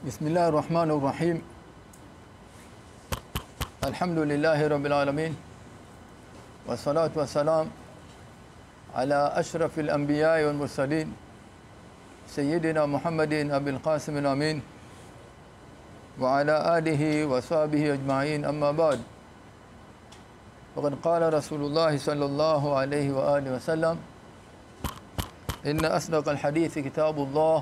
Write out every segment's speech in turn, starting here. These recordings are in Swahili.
بسم الله الرحمن الرحيم الحمد لله رب العالمين والصلاة والسلام على أشرف الأنبياء والمرسلين سيدنا محمد أبي القاسم الأمين وعلى آله وصحبه أجمعين أما بعد وقد قال رسول الله صلى الله عليه وآله وسلم إن أصدق الحديث كتاب الله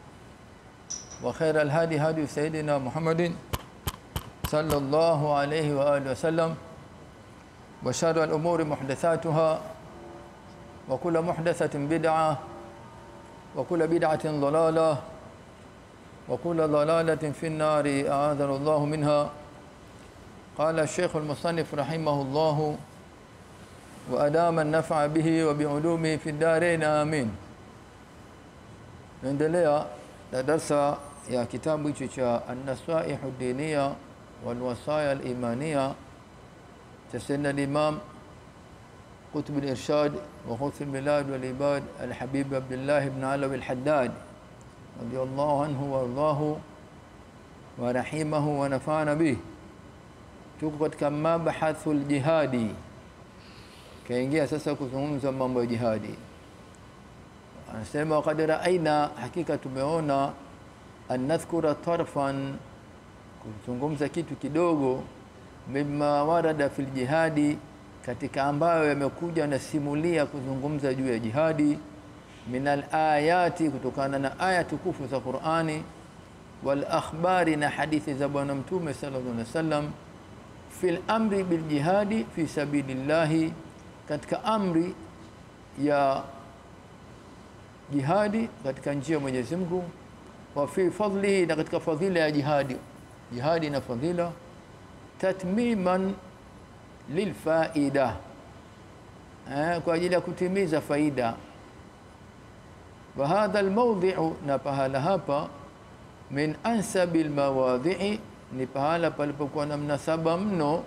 وخير الهدي هدي سيدنا محمد صلى الله عليه وآله وسلم وشر الأمور محدثاتها وكل محدثة بدعة وكل بدعة ضلالة وكل ضلالة في النار أعاذنا الله منها قال الشيخ المصنف رحمه الله وأدام النفع به وبعلومه في الدارين آمين naendelea na darsa ya kitabu hicho cha An-Nasaihu Diniya wal Wasaya al-Imaniya cha Sayyidina al-Imam قطب الإرشاد وغوث البلاد والعباد الحبيب عبد الله بن علوي الحداد رضي الله عنه وارضاه ورحمه ونفعنا به tuko katika mabahathu ljihadi kaingia sasa kuzungumza mambo ya jihadi anasema wakad raaina hakika tumeona an nadhkura tarfan kuzungumza kitu kidogo mima warada fil jihadi katika ambayo yamekuja na simulia kuzungumza juu ya jihadi min alayati kutokana na aya tukufu za Qur'ani wal akhbari na hadithi za bwana mtume sallallahu alaihi wasallam fil amri bil jihadi fi sabilillahi katika amri ya jihadi katika njia ya Mwenyezi Mungu wa fi fadlihi na katika fadhila ya jihadi jihadi na fadhila tatmiman lilfaida eh, kwa ajili ya kutimiza faida wa hadha almawdhi'u na pahala hapa min ansabil mawadhi'i ni pahala palipokuwa na mnasaba mno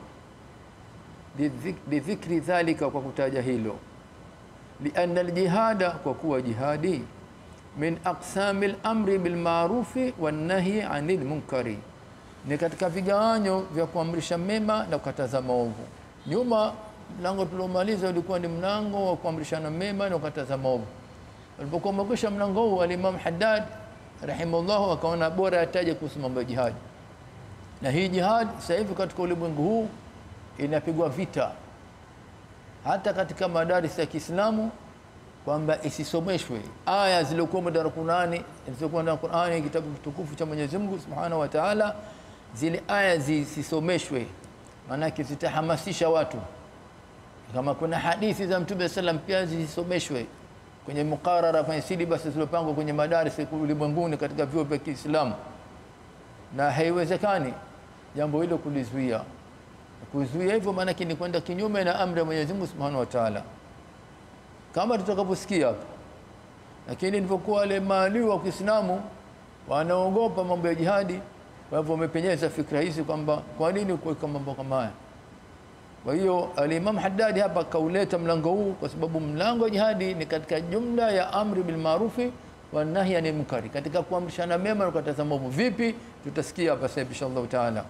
lidhikri dhalika kwa kutaja hilo lianna aljihada kwa kuwa jihadi min aqsami al-amri bil ma'rufi wan nahyi 'anil munkari ni katika vigawanyo vya kuamrisha mema na kukataza maovu nyuma mlango tuliomaliza ulikuwa ni mlango wa kuamrishana mema na kukataza maovu alipokuwa umekwisha mlango huu al-Imam Haddad rahimahullah akaona bora ataje kuhusu mambo ya jihad na hii jihad sasa hivi katika ulimwengu huu inapigwa vita hata katika madaris ya Kiislamu kwamba isisomeshwe aya zilizokuwa ndani ya Qur'ani zilizokuwa ndani ya Qur'ani kitabu kitukufu cha Mwenyezi Mungu Subhanahu wa Ta'ala zile aya zisisomeshwe maanake zitahamasisha watu kama kuna hadithi za Mtume sallam pia zisomeshwe kwenye mukarara kwenye syllabus zilizopangwa kwenye madaris ulimwenguni katika vyuo vya Kiislamu na haiwezekani jambo hilo kulizuia kuzuia hivyo maana ni kwenda kinyume na amri ya Mwenyezi Mungu Subhanahu wa Ta'ala kama tutakaposikia hapa lakini nilipokuwa wale maalimu wa Kiislamu wanaogopa mambo ya jihadi kwa hivyo wamepenyeza fikra hizi kwamba kwa nini kuweka mambo kama haya kwa hiyo al-Imam Haddad hapa kauleta mlango huu kwa sababu mlango wa jihadi ni katika jumla ya amri bil maarufi wa nahyi anil munkari katika kuamrishana mema na kukataza maovu vipi tutasikia hapa sasa inshallah taala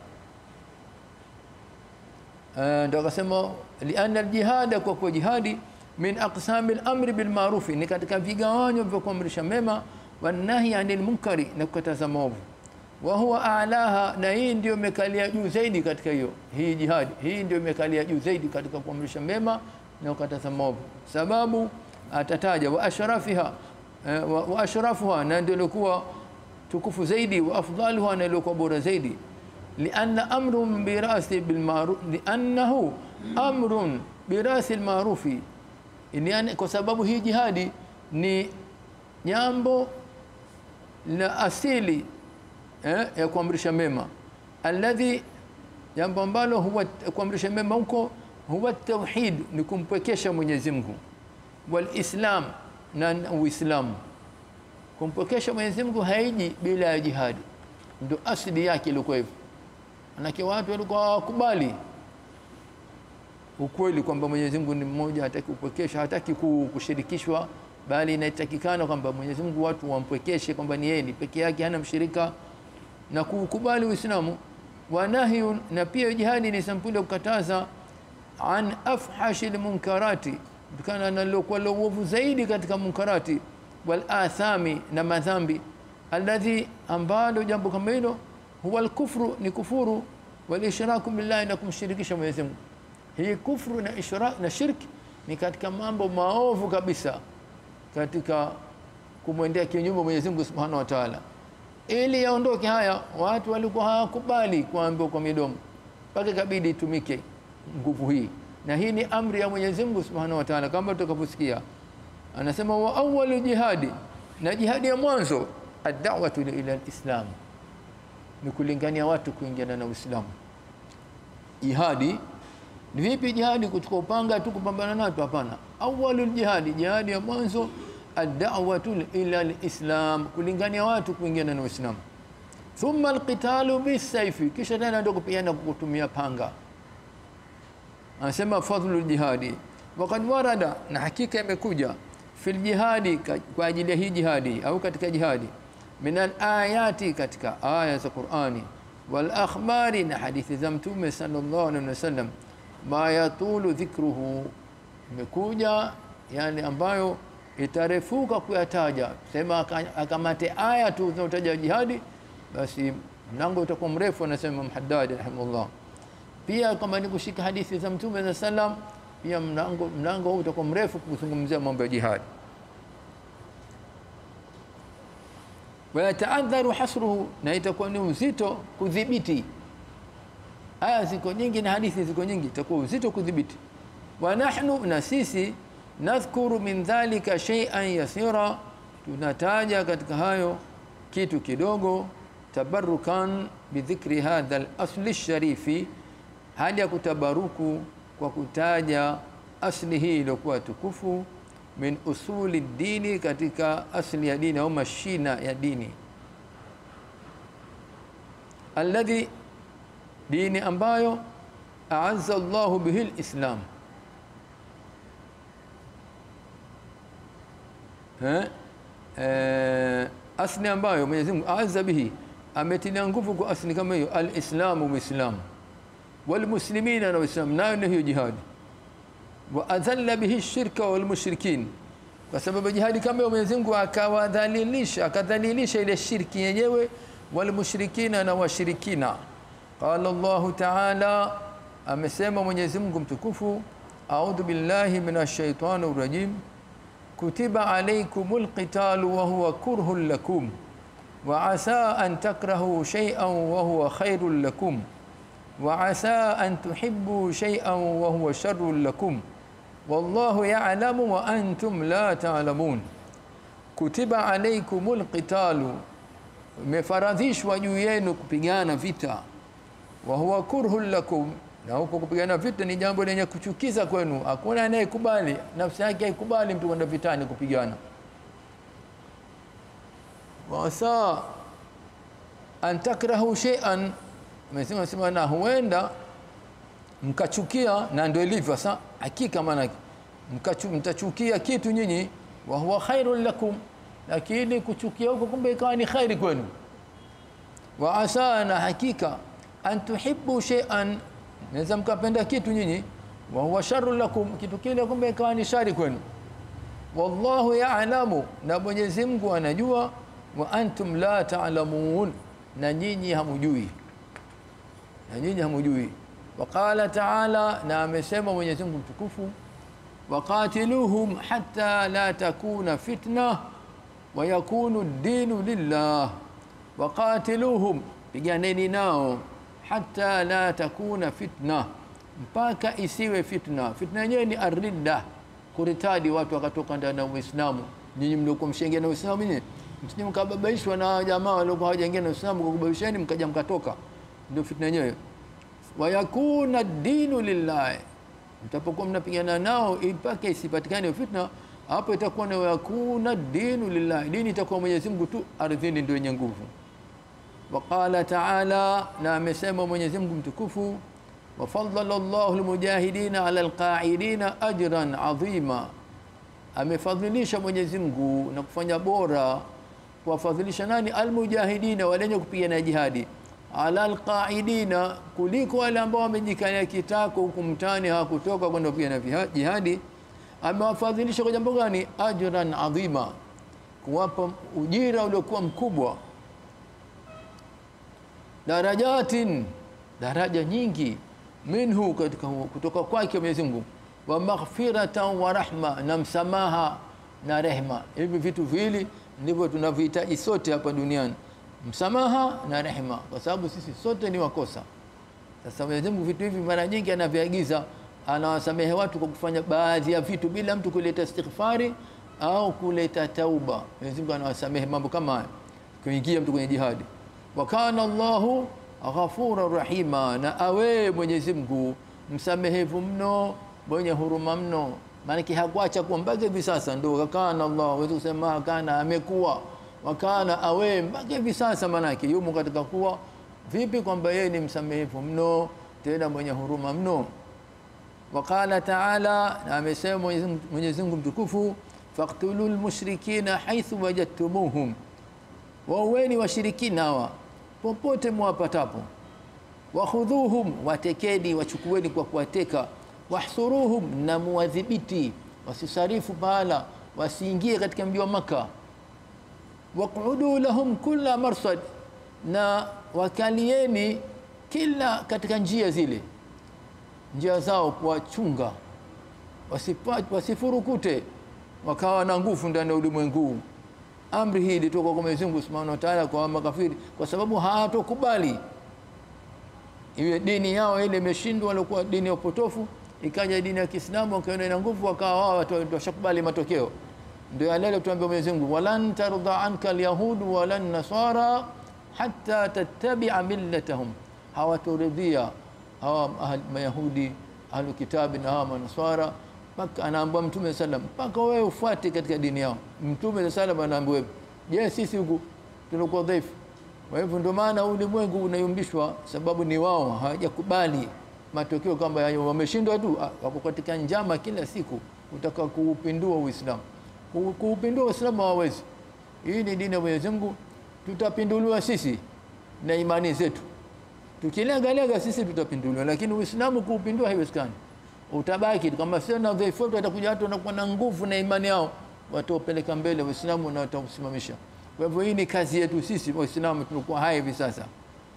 ndio akasema lianna aljihad kwa kwa jihadi min aqsami al-amri bil ma'ruf ni katika vigawanyo vya kuamrisha mema wa nahyi anil munkari na kukataza maovu wa huwa a'laha na hii ndio imekalia juu zaidi katika hiyo hii jihad hii ndio imekalia juu zaidi katika kuamrisha mema na kukataza maovu sababu atataja wa ashrafiha wa ashrafuha na ndio ilikuwa tukufu zaidi wa afdaluha na ilikuwa bora zaidi لأن أمر براس بالمعروف لأنه أمر براس المعروف yani kwa sababu hii jihadi ni jambo la asili eh, ya kuamrisha mema alladhi jambo ambalo huwa kuamrisha mema huko huwa tauhid ni kumpwekesha Mwenyezi Mungu walislam na uislamu kumpwekesha Mwenyezi Mungu haiji bila ya jihadi ndio asili yake ilikuwa hivyo manake watu walikuwa hawakubali ukweli kwamba Mwenyezi Mungu ni mmoja, hataki kupwekesha, hataki kushirikishwa, bali inatakikana kwamba Mwenyezi Mungu watu wampwekeshe kwamba ni yeye ni peke yake, hana mshirika na kuukubali Uislamu wa nahyun na pia jihadi ni sampuli ya kukataza an afhashi lmunkarati kutokana na lilokuwa la uovu zaidi katika munkarati wal athami na madhambi alladhi ambalo jambo kama hilo huwa alkufru ni kufuru wal ishraku billahi na kumshirikisha Mwenyezi Mungu hii kufru na ishrak na shirki ni katika mambo maovu kabisa katika kumwendea kinyume Mwenyezi Mungu Subhanahu wa Ta'ala ili yaondoke haya watu walikuwa hawakubali kuambiwa kwa midomo mpaka ikabidi itumike nguvu hii na hii ni amri ya Mwenyezi Mungu Subhanahu wa Ta'ala kama tutakaposikia anasema wa awwalu jihadi na jihadi ya mwanzo ad-da'watu ila al-islam ni kulingania watu kuingiana na Uislamu jihadi ni vipi jihadi kuchukua upanga tu kupambana nato hapana awwalul jihadi jihadi ya mwanzo ad-da'watu ila al-islam kulingania watu kuingiana na Uislamu thumma al-qitalu bis-sayfi kisha tena ndio kupigana kwa kutumia panga anasema fadhlu jihadi waqad warada na hakika imekuja fil jihadi kwa ajili ya hii jihadi au katika jihadi min al-ayati katika aya za Qur'ani wal akhbari na hadithi za mtume sallallahu alaihi wasallam ma yatulu dhikruhu imekuja yani ambayo itarefuka kuyataja sema akamate aya tu zinazotaja jihadi basi mlango utakuwa mrefu anasema Muhaddad rahimahullah pia kama ni kushika hadithi za mtume za sallam pia mlango mlango huu utakuwa mrefu kuzungumzia mambo ya jihad wayataadharu hasruhu na itakuwa ni uzito kudhibiti aya ziko nyingi na hadithi ziko nyingi itakuwa uzito kudhibiti wa nahnu na sisi nadhkuru min dhalika shay'an yasira tunataja katika hayo kitu kidogo tabarukan bidhikri hadha al-asli sharifi hadi ya kutabaruku kwa kutaja asli hii iliyokuwa tukufu min usuli dini katika asli ya dini au mashina ya dini alladhi dini ambayo aazza Allahu bihi alislam eh eh asli ambayo Mwenyezi Mungu aazza bihi ametilia nguvu kwa asli kama hiyo alislamu muislamu walmuslimina na waislamu nayo ni hiyo jihadi wa adhalla bihi shirka wal mushrikin kwa sababu jihadi kama hiyo Mwenyezi Mungu akawadhalilisha akadhalilisha ile shirki yenyewe wal mushrikina na washirikina qala Allah ta'ala amesema Mwenyezi Mungu mtukufu a'udhu billahi minash shaitani rajim kutiba alaykumul qitalu wa huwa kurhun lakum wa asa an takrahu shay'an wa huwa khairul lakum وعسى أن تحبوا شيئا وهو شر لكم والله يعلم وأنتم لا تعلمون كتب عليكم القتال مفرضishwa juu yenu kupigana vita wa huwa kurhun lakum na huko kupigana vita ni jambo lenye kuchukiza kwenu hakuna anayekubali nafsi yake haikubali mtu kwenda vitani kupigana wasa an takrahu shay'an Mwenyezi sema na huenda mkachukia na ndio ilivyo sasa hakika maana mtachukia kitu nyinyi wa huwa khairul lakum lakini kuchukia huko kumbe ikawa ni khairi kwenu wa asa na hakika an tuhibbu shay'an naweza mkapenda kitu nyinyi wa huwa sharrul lakum kitu kile kumbe ikawa ni shari kwenu wallahu ya'lamu na Mwenyezi Mungu anajua wa antum la ta'lamun na nyinyi hamujui na nyinyi hamujui waqala ta'ala na amesema Mwenyezi Mungu mtukufu waqatiluhum hatta la takuna fitna wa yakunu ad-dinu lillah waqatiluhum piganeni nao hatta la takuna fitna mpaka isiwe fitna fitna yenyewe ni arridda kuritadi watu wakatoka ndani ya Uislamu nyinyi mliokuwa mshaingia na Uislamu nyinyi msije mkababaishwa na jamaa waliokuwa hawajaingia na Uislamu kwa kubabaisheni mkaja mkatoka ndio fitna yenyewe wayakuna dinu lillahi mtapokuwa mnapigana nao mpaka isipatikane fitna hapo itakuwa na yakuna dinu lillahi dini itakuwa Mwenyezi Mungu tu ardhini ndio yenye nguvu waqala ta'ala na amesema Mwenyezi Mungu mtukufu wafadhala Allahu almujahidina ala alqa'idina ajran adhima amefadhilisha Mwenyezi Mungu na kufanya bora kuwafadhilisha nani almujahidina wale wenye kupigana jihadi ala alqaidina kuliko wale ambao wamejikania kitako huku mtani hawakutoka kwenda kupigana viha- jihadi amewafadhilisha kwa jambo gani ajran adhima kuwapa ujira uliokuwa mkubwa darajatin daraja nyingi minhu katika huo, kutoka kwake Mwenyezi Mungu wa maghfiratan wa rahma na msamaha na rehma hivi vitu viwili ndivyo tunavihitaji sote hapa duniani msamaha na rehma kwa sababu sisi sote ni wakosa sasa Mwenyezi Mungu vitu hivi mara nyingi anaviagiza anawasamehe watu kwa kufanya baadhi ya vitu bila mtu kuleta istighfari au kuleta tauba Mwenyezi Mungu anawasamehe mambo kama haya kuingia mtu kwenye jihadi wa kana Allahu ghafura rahima na awe Mwenyezi Mungu msamehevu mno mwenye huruma mno maanake hakuacha kuwa mpaka hivi sasa ndio kana Allah wezi kusema kana amekuwa wakana awe mpaka hivi sasa maanake yumo katika kuwa vipi kwamba yeye ni msamehevu mno tena mwenye huruma mno وقال تعالى na amesema Mwenyezi Mungu- Mwenyezi Mungu mtukufu faqtulul mushrikina haithu wajadtumuhum waueni washirikina hawa popote mwapatapo wakhudhuhum watekeni wachukueni kwa kuwateka wahsuruhum na muwadhibiti wasisarifu pahala wasiingie katika mji wa maka waqudu lahum kulla marsad na wakalieni kila katika njia zile njia zao kuwachunga wasipa- wasifurukute wakawa na nguvu ndani ya ulimwengu huu. amri hii ilitoka kwa Mwenyezi Mungu Subhanahu wa Ta'ala kwa makafiri kwa sababu hawatokubali iwe dini yao ile imeshindwa walikuwa dini ya upotofu ikaja dini ya Kiislamu wakaona ina nguvu wakawa wao watu washakubali matokeo ndio yale tuambia Mwenyezi Mungu walan tarda anka alyahud walan nasara hatta tattabi'a millatahum hawatoridhia hawa ahl- mayahudi ahlu kitabi na hawa manaswara mpaka anaambia mtume sallam mpaka wewe ufuate katika dini yao mtume sallam anaambia je sisi huku tunakuwa dhaifu kwa hivyo ndio maana ulimwengu unayumbishwa sababu ni wao hawajakubali matokeo kwamba ya- wameshindwa tu ah, wako katika njama kila siku kutaka kuupindua Uislamu Ku- kuupindua Uislamu hawawezi hii ni dini ya Mwenyezi Mungu tutapinduliwa sisi na imani zetu tukilengalenga sisi tutapinduliwa lakini Uislamu kuupindua haiwezekani utabaki kama sio na dhaifu wetu watakuja watu wanakuwa na nguvu na imani yao wataupeleka mbele Uislamu na watausimamisha kwa hivyo hii ni kazi yetu sisi Waislamu tulikuwa hai hivi sasa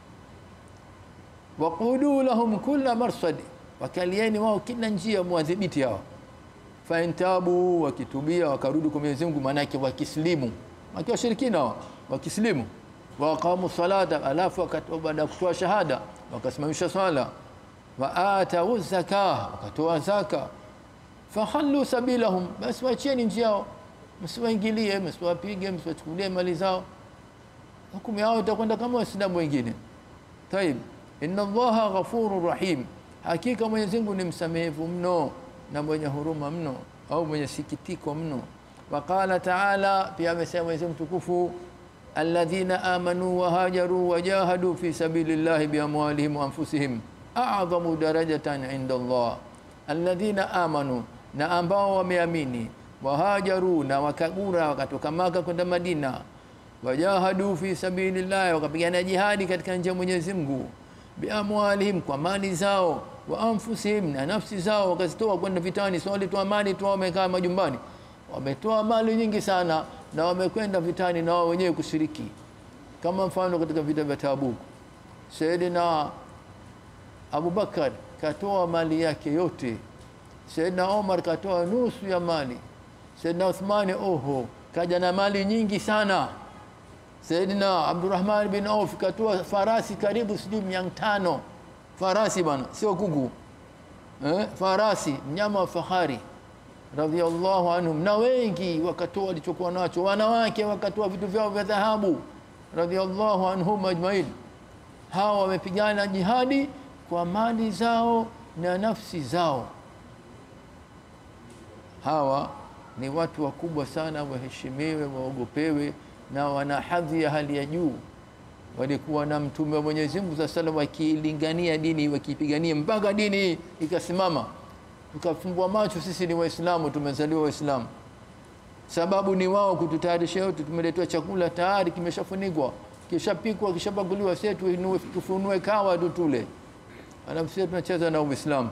waqudu lahum kulla marsad wakalieni wao kila njia mwadhibiti hao faintabu wakitubia wakarudi kwa Mwenyezi Mungu manake wakislimu wakiwa washirikina hao wakislimu waqamu salata alafu wakati- baada ya kutoa shahada wakasimamisha swala wa atau zaka wakatoa zaka fakhallu sabilahum basi wachieni njia yao msiwaingilie msiwapige msiwachukulie mali zao hukumu yao itakwenda kama waislamu wengine طيب inna allaha ghafurur rahim hakika Mwenyezi Mungu ni msamehevu mno na mwenye huruma mno au mwenye sikitiko mno waqala taala pia amesema Mwenyezi Mungu mtukufu alladhina amanu wa hajaru wa jahadu fi sabilillahi biamwalihim wa anfusihim a'zamu darajatan inda Allah alladhina amanu na ambao wameamini wahajaru na wakagura wakatoka Maka kwenda Madina wajahadu fi sabilillah wakapigana jihadi katika njia ya Mwenyezi Mungu biamwalihim kwa mali zao wa anfusihim na nafsi zao wakazitoa kwenda vitani sio walitoa mali tu wamekaa majumbani wametoa mali nyingi sana na wamekwenda vitani na wao wenyewe kushiriki kama mfano katika vita vya Tabuk Sayyidina Abu Bakar katoa mali yake yote Sayyidina Omar katoa nusu ya mali Sayyidina Uthmani oho kaja na mali nyingi sana Sayyidina Abdurrahman bin Auf katoa farasi karibu sijui mia tano farasi bana sio kuku eh, farasi mnyama wa fahari radhiallahu anhum na wengi wakatoa walichokuwa nacho wanawake wakatoa vitu vyao vya dhahabu radhiallahu anhum ajmain hawa wamepigana jihadi kwa mali zao na nafsi zao hawa ni watu wakubwa sana waheshimiwe waogopewe na wana hadhi ya hali ya juu walikuwa na mtume wa Mwenyezi Mungu sallallahu alaihi wasallam wakilingania dini wakipigania mpaka dini hii ikasimama tukafumbua macho sisi ni waislamu tumezaliwa waislamu sababu ni wao kututayarishia yote. Tumeletewa chakula tayari, kimeshafunikwa, kishapikwa, kishapakuliwa, sisi tuinue tufunue kawa tu tule, alafu sisi tunacheza na Uislamu.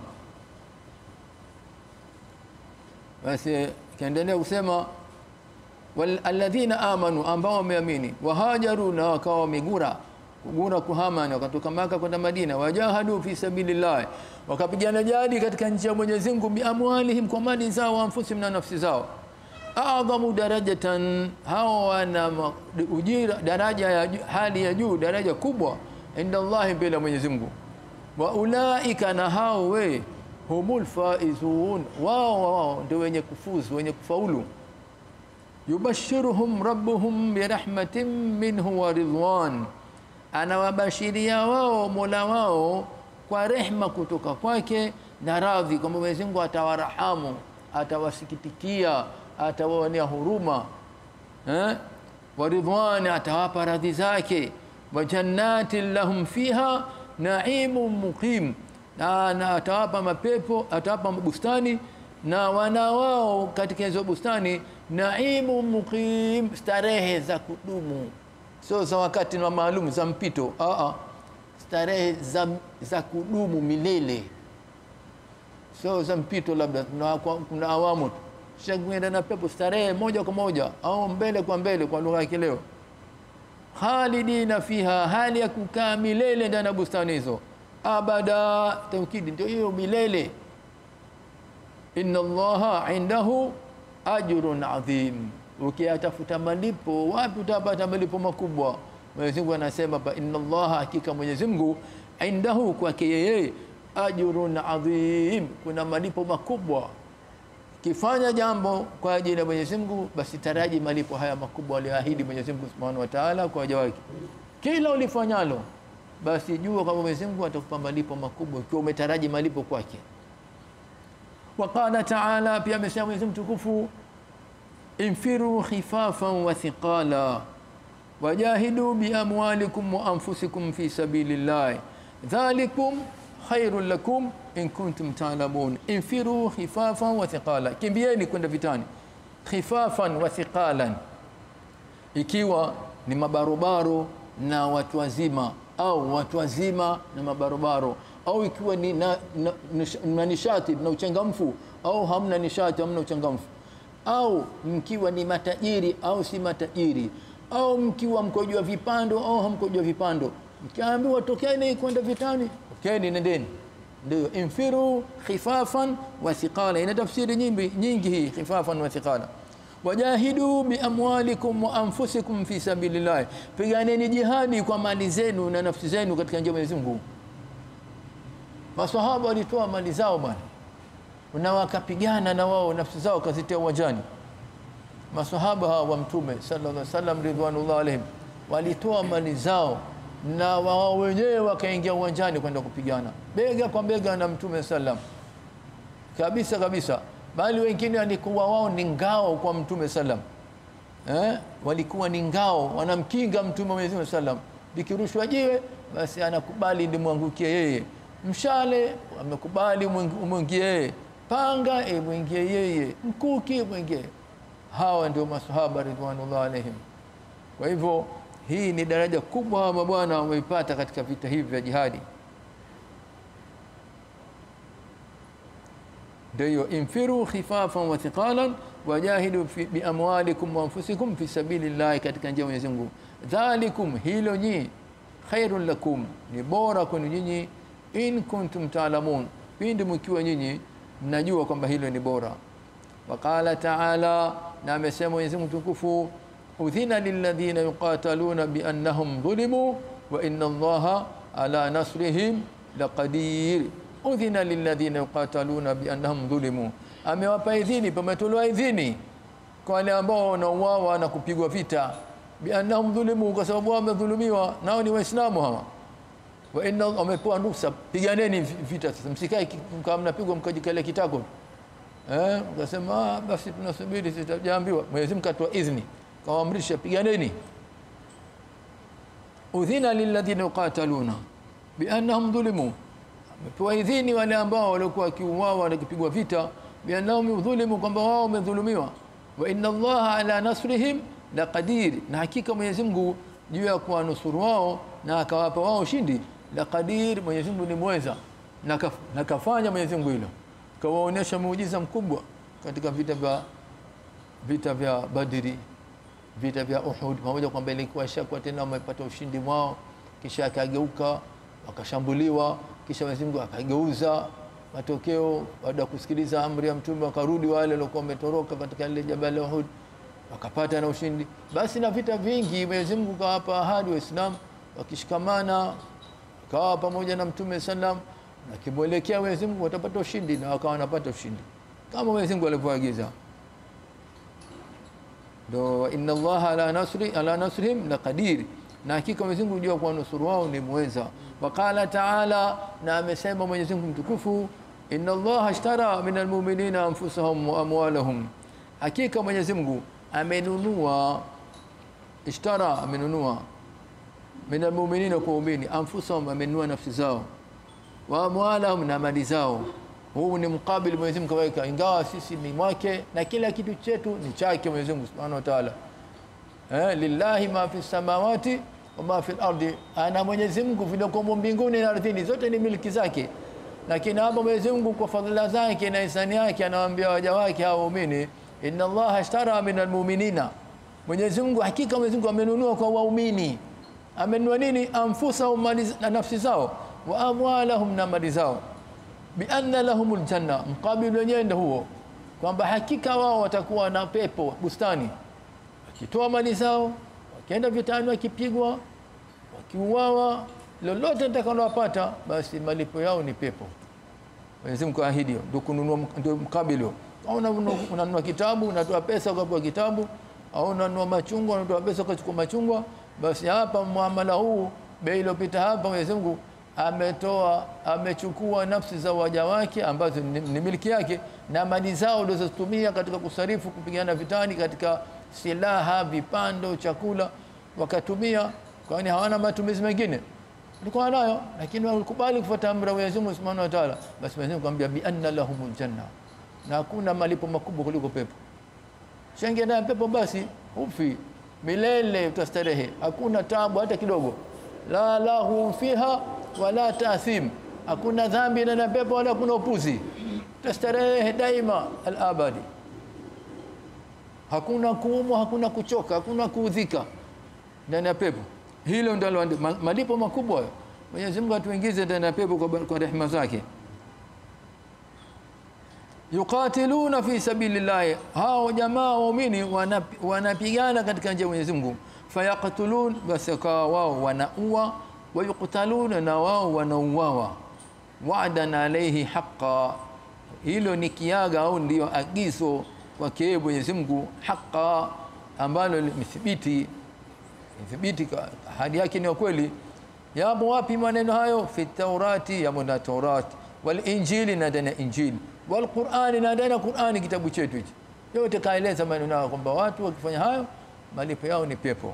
Basi kaendelea kusema wal alladhina amanu, ambao wameamini, wahajaru, na wakawa wamegura kugura kuhama, na wakatoka Maka kwenda Madina, wajahadu fi sabilillah, wakapigana jadi katika njia ya Mwenyezi Mungu, biamwalihim, kwa mali zao, anfusihim, na nafsi zao adhamu darajatan, hao wana ujira daraja ya hali ya juu, daraja kubwa inda Allahi, mbele ya Mwenyezi Mungu. Wa ulaika, na hao we humul faizun, wao wao ndio wenye kufuzu, wenye kufaulu. Yubashiruhum rabbuhum birahmatin minhu wa ridwan, anawabashiria wao mola wao kwa rehma kutoka kwake na radhi, kwamba Mwenyezi Mungu atawarahamu, atawasikitikia atawaonea huruma eh? wa ridwani, atawapa radhi zake. wa jannatin lahum fiha naimun muqim, na, na atawapa mapepo, atawapa bustani na wana wao katika hizo bustani, naimun muqim, starehe za kudumu, sio za wakati na maalum za mpito. Aa, starehe za, za kudumu milele, sio za mpito, labda kuna, kuna awamu tu shakwenda na pepo starehe moja kwa moja au mbele kwa mbele, kwa lugha ya kileo. Khalidina fiha, hali ya kukaa milele ndani ya bustani hizo. Abada, taukidi ndio hiyo milele. Inna Allaha indahu ajrun adhim, ukiyatafuta malipo wapi utapata malipo makubwa? Mwenyezi Mungu anasema pa inna Allaha, hakika Mwenyezi Mungu indahu, kwake yeye ajrun adhim, kuna malipo makubwa Kifanya jambo kwa ajili ya Mwenyezi Mungu, basi taraji malipo haya makubwa aliyoahidi Mwenyezi Mungu Subhanahu wa Ta'ala kwa waja wake. Kila ulifanyalo, basi jua kwamba Mwenyezi Mungu atakupa malipo makubwa ikiwa umetaraji malipo kwake. Wa qala ta'ala, pia amesema Mwenyezi Mungu tukufu, infiru khifafan wa thiqala wajahidu bi amwalikum wa anfusikum fi sabilillah dhalikum khairun lakum in kuntum ta'lamun. Infiru khifafan wa thiqala, kimbieni kwenda vitani. Khifafan wa thiqalan, ikiwa ni mabarobaro na watu wazima, au watu wazima na mabarobaro, au ikiwa ni na, na, na nishati na uchangamfu, au hamna nishati, hamna uchangamfu, au mkiwa ni matajiri au si matajiri, au mkiwa mkojua vipando au hamkojua vipando, mkiambiwa tokeni kwenda vitani, tokeni, nendeni ndio infiru khifafan wa thiqala, ina tafsiri nyingi nyingi hii khifafan wa thiqala. Wajahidu bi amwalikum wa anfusikum fi sabilillah, piganeni jihadi kwa mali zenu na nafsi zenu katika njia ya Mwenyezi Mungu. Maswahaba walitoa mali zao bwana, na wakapigana na wao nafsi zao kazitia uwanjani. Maswahaba hawa wa Mtume sallallahu alaihi wasallam ridwanullah alaihim walitoa mali zao na wao wenyewe wakaingia uwanjani kwenda kupigana bega kwa bega na Mtume sallam kabisa kabisa, bali wengine walikuwa wao ni ngao kwa Mtume sallam eh, walikuwa ni ngao, wanamkinga Mtume Mwenyezi Mungu sallam. Likirushwa jiwe, basi anakubali limwangukie yeye, mshale amekubali umwingie yeye, panga imwingie yeye, mkuki mwingie. Hawa ndio masahaba ridwanullah alaihim. Kwa hivyo hii ni daraja kubwa hawa mabwana wameipata katika vita hivi vya jihadi. Ndio infiru khifafan wa thiqalan wajahidu bi amwalikum wa anfusikum fi sabilillahi, katika njia ya Mwenyezi Mungu. Dhalikum, hilo nyi, khairun lakum, ni bora kwenu nyinyi, in kuntum taalamun, pindi mkiwa nyinyi mnajua kwamba hilo ni bora. Waqala taala, na amesema Mwenyezi Mungu tukufu udhina lilladhina yuqataluna biannahum dhulimu wa inna Allaha ala nasrihim laqadir. Udhina lilladhina yuqataluna biannahum dhulimu, amewapa idhini, pametolewa idhini kwa wale ambao wanauawa na kupigwa vita. Biannahum dhulimu, kwa sababu wao wamedhulumiwa, nao ni Waislamu hawa. Wa inna wamepewa ruhusa, piganeni vita sasa, msikae kama mnapigwa mkajikalia kitako eh, ukasema basi tunasubiri, sitajaambiwa. Mwenyezi Mungu atoa idhini kawaamrisha piganeni. Udhina lilladhina yuqataluna biannahum dhulimu, amepewa idhini wale ambao walikuwa wakiuawa na kupigwa vita, biannahum dhulimu, kwamba wao wamedhulumiwa. wa inna Allaha ala nasrihim la qadir, na hakika Mwenyezi Mungu juu ya kuwanusuru wao na akawapa wao ushindi. La qadir, Mwenyezi Mungu ni mweza na, kaf, na kafanya Mwenyezi Mungu hilo, kawaonyesha muujiza mkubwa katika vita vya vita vya Badri, vita vya Uhud, pamoja kwamba ilikuwa shakwa tena wamepata ushindi mwao, kisha akageuka wakashambuliwa, kisha Mwenyezi Mungu akageuza matokeo. Baada ya kusikiliza amri ya Mtume, wakarudi wale waliokuwa wametoroka katika ile jabal Uhud, wakapata na ushindi. Basi na vita vingi Mwenyezi Mungu kawapa ahadi Waislamu wakishikamana, kawa pamoja na Mtume sallam, na kimwelekea Mwenyezi Mungu watapata ushindi, na wakawa wanapata ushindi kama Mwenyezi Mungu alivyoagiza. Ndo inna Allaha ala nasri ala nasrihim la qadir, na hakika Mwenyezi Mungu jua kwa nusuru wao ni mweza. Waqala taala, na amesema Mwenyezi Mungu mtukufu, inna Allaha ashtara min almu'minina anfusahum wa amwalahum, hakika Mwenyezi Mungu amenunua, ishtara, amenunua min almu'minina, kwa waumini, anfusahum, amenunua nafsi zao, wa amwalahum, na mali zao huu ni mkabili Mwenyezi Mungu kaweka, ingawa sisi ni mwake na kila kitu chetu ni chake Mwenyezi Mungu Subhanahu wa Ta'ala. Eh, lillahi ma fi samawati wa ma fi al-ardi, ana Mwenyezi Mungu vilivyomo mbinguni na ardhini, zote ni miliki zake. Lakini hapa Mwenyezi Mungu kwa fadhila zake na ihsani yake anawaambia waja wake hao waumini, inna Allaha ashtara min almu'minina, Mwenyezi Mungu hakika Mwenyezi Mungu amenunua kwa waumini. Amenunua nini? Anfusahum, mali na nafsi zao, wa amwalahum, na mali zao bianna lahumul janna, mkabili wenyewe ndio huo, kwamba hakika wao watakuwa na pepo bustani, wakitoa mali zao, wakienda vitani, wakipigwa, wakiuawa, lolote nitakalowapata, basi malipo yao ni pepo. Mwenyezi Mungu ahidi hiyo, ndio kununua, ndio mkabili huo. Au unanunua kitabu, unatoa pesa ukapewa kitabu, au unanunua machungwa, unatoa pesa ukachukua machungwa, basi hapa muamala huu, bei iliyopita hapa, Mwenyezi Mungu ametoa amechukua nafsi za waja wake ambazo ni, ni miliki yake na mali zao walizotumia katika kusarifu kupigana vitani katika silaha, vipando, chakula wakatumia, kwani hawana matumizi mengine, walikuwa nayo, lakini walikubali kufuata amri ya Mwenyezi Mungu Subhanahu wa Ta'ala. Basi Mwenyezi Mungu akamwambia bi anna lahumul janna, na hakuna malipo makubwa kuliko pepo. Shangia ndani pepo, basi ufi milele, utastarehe, hakuna tabu hata kidogo, la lahu fiha wala taathim, hakuna dhambi ndani ya pepo wala kuna upuzi, tastarehe daima alabadi, hakuna kuumwa, hakuna kuchoka, hakuna kuudhika ndani ya pepo. Hilo ndio malipo makubwa. Mwenyezi Mungu atuingize ndani ya pepo kwa, kwa rehema zake. Yuqatiluna fi sabilillahi, hao jamaa waumini wanapigana katika njia ya Mwenyezi Mungu. Fayaqtulun, basi wakawa wao wanaua wayuktaluna na wao wanauawa. Wa'dan alayhi haqqa, hilo ni kiaga au ndio agizo kwake Mwenyezi Mungu, haqqa ambalo limethibiti thibiti, ahadi yake ni kweli. Yapo wapi maneno hayo? Fi Taurati, yamo na Taurati, wal Injili, na ndani ya Injili, wal Qur'ani, na ndani ya Qur'ani, kitabu chetu hichi. Yote kaeleza maneno hayo kwamba watu wakifanya hayo malipo yao ni pepo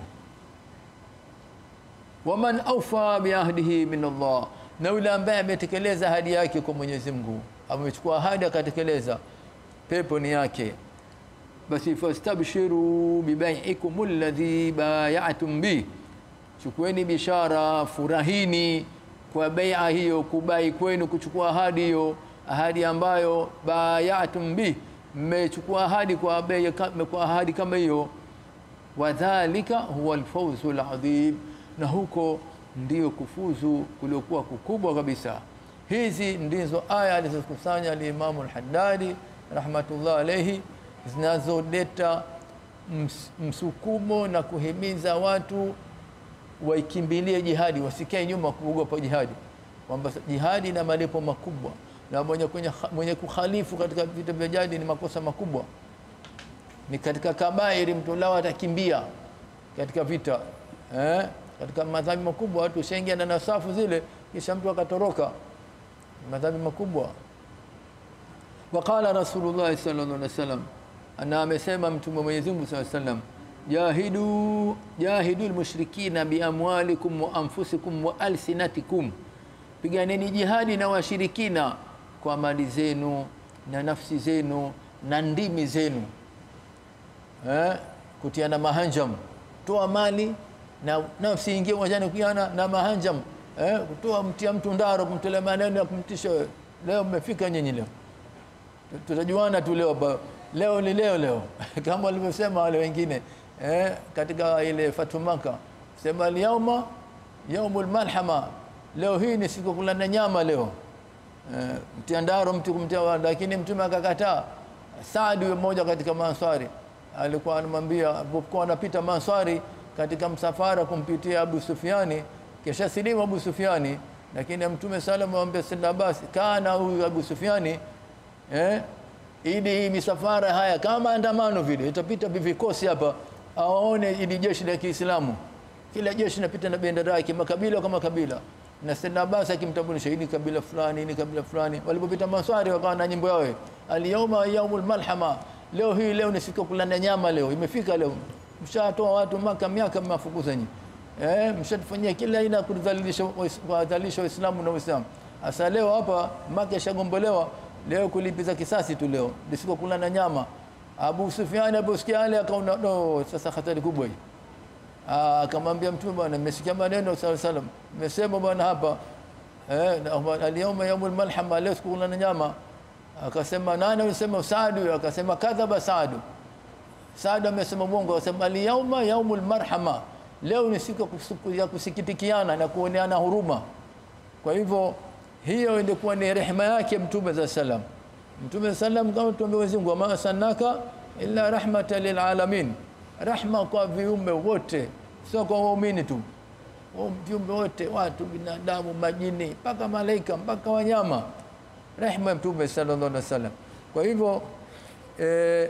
waman aufa biahdihi min Allah, na yule ambaye ametekeleza ahadi yake kwa Mwenyezi Mungu, amechukua ahadi akatekeleza, pepo ni yake. Basi fastabshiru bibai'ikum alladhi bay'atum bi, chukueni bishara, furahini kwa bai'a hiyo, kubai kwenu, kuchukua ahadi hiyo, ahadi ambayo bay'atum bi, mmechukua ahadi kwa bei, kwa ahadi kama hiyo. Wadhalika huwa alfawzu aladhim na huko ndio kufuzu kuliokuwa kukubwa kabisa. Hizi ndizo aya alizokusanya alimamu Alhaddadi rahmatullah alayhi, zinazoleta ms msukumo na kuhimiza watu waikimbilie jihadi, wasikae nyuma kuogopa jihadi, kwamba jihadi ina malipo makubwa, na mwenye, mwenye kukhalifu katika vita vya jadi ni makosa makubwa, ni katika kabairi, mtu lao atakimbia katika vita eh? katika madhambi makubwa watu ushaingia na safu zile, kisha mtu akatoroka, madhambi makubwa. Waqala Rasulullah sallallahu alaihi wasallam, ana amesema mtume wa Mwenyezi Mungu sallallahu alaihi wasallam, jahidu jahidu almushrikina biamwalikum wa anfusikum wa alsinatikum, piganeni jihadi na washirikina kwa mali zenu na nafsi zenu na ndimi zenu. eh, kutiana mahanjam, toa mali na nafsi ingie uwanjani kuiana na mahanjam eh, kutoa mtia mtu ndaro, kumtolea maneno ya kumtisha wewe. Leo mmefika nyinyi leo tutajuana tu leo ba, leo ni leo leo kama walivyosema wale wengine eh, katika ile Fathu Maka sema alyauma yaumul malhama, leo hii ni siku kulana nyama leo eh, mtia ndaro mtu kumtia, lakini mtume akakataa. Saadi mmoja katika Manswari alikuwa anamwambia alipokuwa anapita Manswari katika msafara kumpitia Abu Sufyani, kisha silimu Abu Sufyani, lakini mtume sallallahu alayhi wasallam Sayyidina Abbas kana huyu Abu Sufyani eh, ili hii misafara haya kama andamano vile itapita vikosi hapa, awaone ili jeshi la Kiislamu, kila jeshi linapita na bendera yake, makabila kama kabila, na Sayyidina Abbas akimtambulisha hili kabila fulani, hili kabila fulani. Walipopita Maswari wakawa na nyimbo yao, al-yawma yaumul malhama, leo hii leo ni siku kulana nyama, leo imefika leo. Mshatoa watu Maka miaka mmafukuza nyinyi eh, mshatufanyia kila aina kudhalilisha kuwadhalilisha Waislamu na Uislamu. Sasa leo hapa Maka ishagombolewa leo kulipiza kisasi tu leo lisiko kula na nyama. Abu Sufyan aliposikia yale akaona no, sasa hatari kubwa hii. Akamwambia Mtume, bwana, nimesikia maneno sallallahu alaihi wasallam, nimesema bwana hapa eh, al-yawma yawmul malhama, leo siku kula na nyama. Akasema nani alisema? Saadu. Akasema kadhaba Saadu. Saadu amesema mwongo. Akasema al-yawma yawmul marhama, leo ni siku ya kusikitikiana na kuoneana huruma. Kwa hivyo hiyo ilikuwa ni rehema yake Mtume za salam. Mtume salam kama tuambia Mwenyezi Mungu, ma arsalnaka illa rahmatan lil alamin, rahma kwa viumbe wote, sio kwa waumini tu, viumbe wote, watu, binadamu, majini, mpaka malaika, mpaka wanyama, rehema ya Mtume sallallahu alaihi wasallam. Kwa hivyo eh,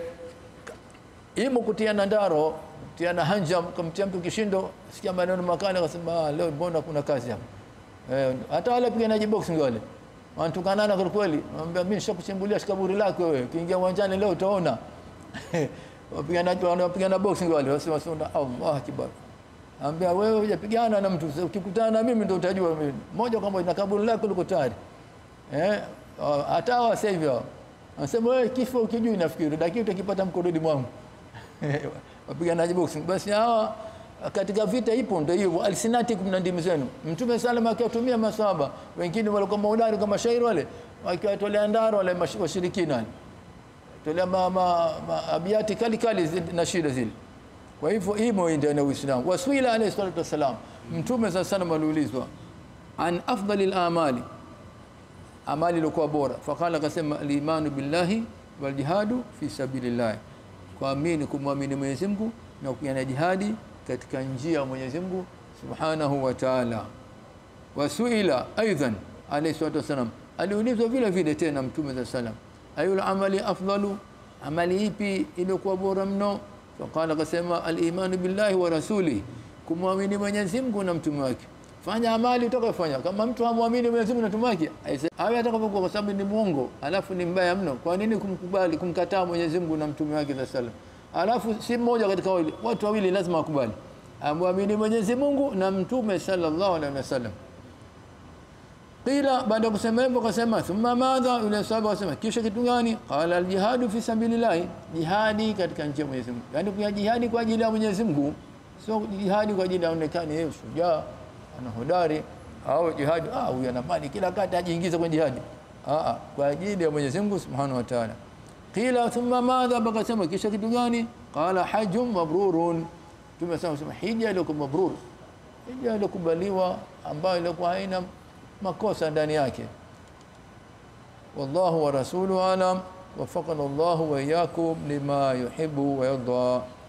imo kutiana ndaro, kutiana hanjam, kumtia mtu kishindo, sikia maneno makali, akasema leo mbona kuna kazi hapa Eh, hata wale piganaji boxing wale wanatukanana kwa kweli, anambia mimi nishakuchimbulia kaburi lako wewe, kiingia uwanjani leo utaona. Wapiganaji wanapigana boxing wale wasema sema Allah akbar. Anambia wewe hujapigana na mtu, ukikutana na mimi ndio utajua mimi. Moja kwa moja na kaburi lako liko tayari. Eh, hata wa sasa hivi anasema wewe kifo ukijui nafikiri dakika utakipata mkononi mwangu. Wapiganaji boxing basi hawa katika vita ipo ndio hiyo alsinati kumna ndimi zenu. Mtume salama akiwatumia maswahaba wengine walikuwa maudari kama shairi wale wakiwatolea ndaro wale washirikina tolea ma, ma, ma, abiati kali kali na shida zile. Kwa hivyo imo ndio na Uislamu. Waswila alayhi salatu wasalam, Mtume sallallahu alayhi aliulizwa an afdali al-amali, amali iliyokuwa bora, fakala akasema al-imanu billahi wal jihadu fi sabilillah, kuamini kumwamini Mwenyezi Mungu na kupigana jihadi katika njia ya Mwenyezi Mungu Subhanahu wa Ta'ala. Wasuila aidan alayhi salatu wasalam, aliulizwa vile vile tena Mtume za salam, ayul amali afdalu, amali ipi iliyokuwa bora mno? Faqala, akasema al-imanu billahi wa rasuli, kumwamini Mwenyezi Mungu na mtume wake. Fanya amali utakayofanya, kama mtu hamwamini Mwenyezi Mungu na mtume wake, awe atakapokuwa, kwa sababu ni mwongo, alafu ni mbaya mno. Kwa nini kumkubali kumkataa Mwenyezi Mungu na mtume wake za salam? Alafu si mmoja katika wawili, watu wawili lazima wakubali, amwamini Mwenyezi Mungu na mtume sallallahu alaihi wasallam. Qila, baada ya kusema hivyo akasema, thumma madha, yule sahaba akasema, kisha kitu gani? Qala aljihadu fi sabilillah, jihadi katika njia ya Mwenyezi Mungu. Yani kwa jihadi kwa ajili ya Mwenyezi Mungu, sio jihadi kwa ajili ya onekane yeye shujaa ana hodari au jihadi, ah, huyu ana mali kila kata ajiingiza kwenye jihadi. Ah, kwa ajili ya Mwenyezi Mungu subhanahu wa ta'ala. Qila thumma madha, bakasema kisha kitu gani? Qala hajjun mabrurun, tumesema sema hija iliyokuwa mabrur, hija iliyokubaliwa ambayo ilikuwa haina makosa ndani yake. Wallahu wa rasuluhu alam, wafaqana Allahu wa iyyakum lima yuhibbu wa yarda.